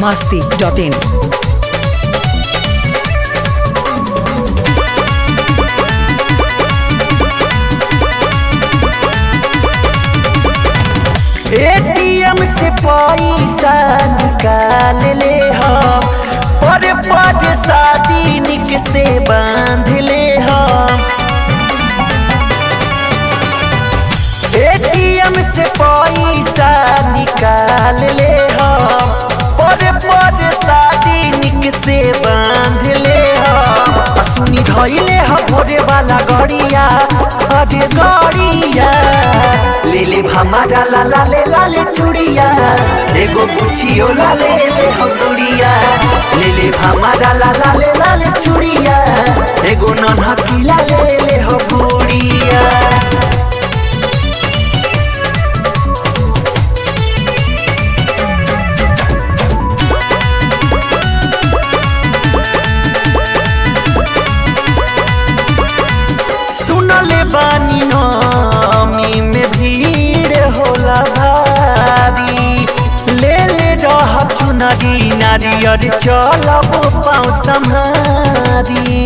masti.in. ATM से पैसा निकाल ले हम पर पद शादी निक से बांध ले हम एटीएम से पैसा निकाल ले हम पर पद शादी निक से बांध ले हम आ सुनी धइले हम भोरे वाला गड़िया अरे गड़िया ले ले हमारा ला ला ले ला ले चूड़िया एगो पुछियो ला ले ले हम गुड़िया ले ले हमारा ला ला ले ला ले चूड़िया एगो नन्हकी ला ले ले हम गुड़िया सुनले बानी नमी में भीड़ होला भारी ले ले रह चुनरी नारियर चलब पाँव सम्हारी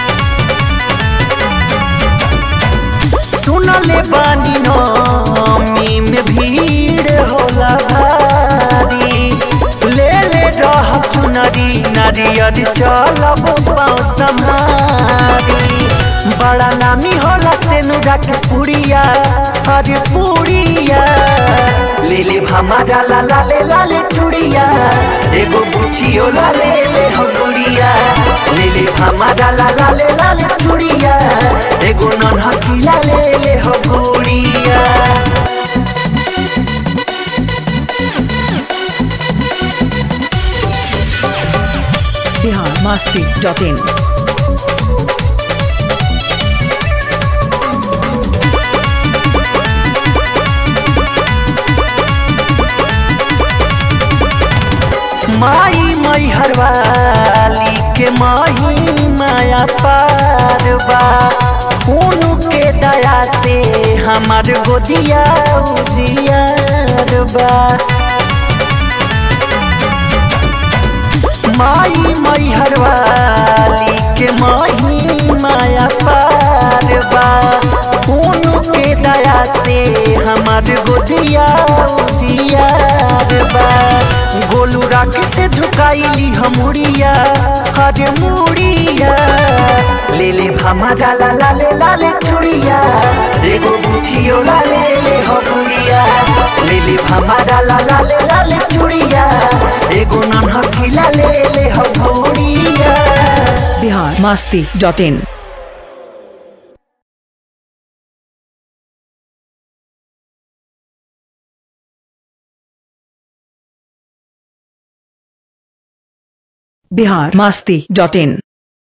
सुनले बानी नमी में भीड़ होला भारी ले ले रह चुनरी नारियर चलब पाँव सम्हारी बड़ा नामी होला से नुरा के पुड़िया अरे पुड़िया ले ले हमारा ला ला ले ला ले चूड़िया एगो बुचियो ला ले ले हम गुड़िया ले ले हमारा ला ला ले ला ले चूड़िया एगो नन्हकी ला ले ले हम गुड़िया Bihar masti.in. माई मई हरवाली के माही माया पारबा उनु के दया से हमार गोदिया उजियारबा माई मई हरवाली के माही माया पारबा उनु के दया से हमार गोदिया उजियारबा गोलू राख से झुकाईली हमुड़िया हरे मुड़िया ले ले हमारा ला ला ले ला ले चुड़िया एगो बुचियो ला ले ले हमुड़िया ले ले हमारा ला ला ले ला ले चुड़िया एगो नन्हकी ला ले ले हमुड़िया Bihar masti.in. Bihar masti.in.